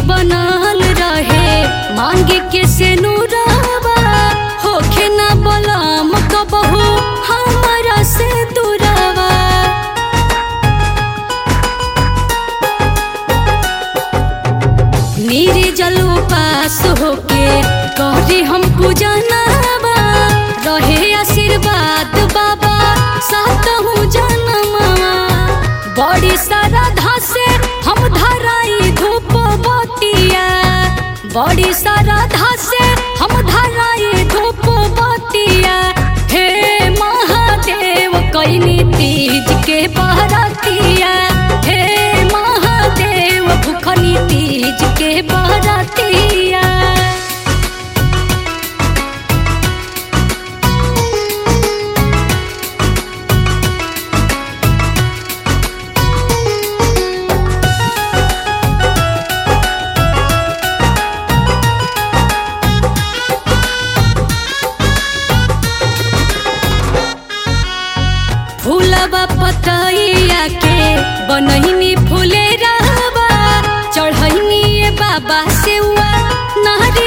बनल रहे मांगे के से नूरावा होखे ना बलम कबहू हमरा से दूरावा नीरे जल उपास होके कहरी हम पूजनावा रहे आशीर्वाद बाबा सातहु जनमवा बड़ी श्रद्धा से हम धराई धूप बतिया बड़ी श्रद्धा से हम धराई धूप बतिया हे महादेव कैनी तीज के बहरतिया हे महादेव भूखनी तीज के बहरतिया फूलबा पतैया के बनैनी फूले रहबा चढ़ैनी ए बाबा सेवा नारी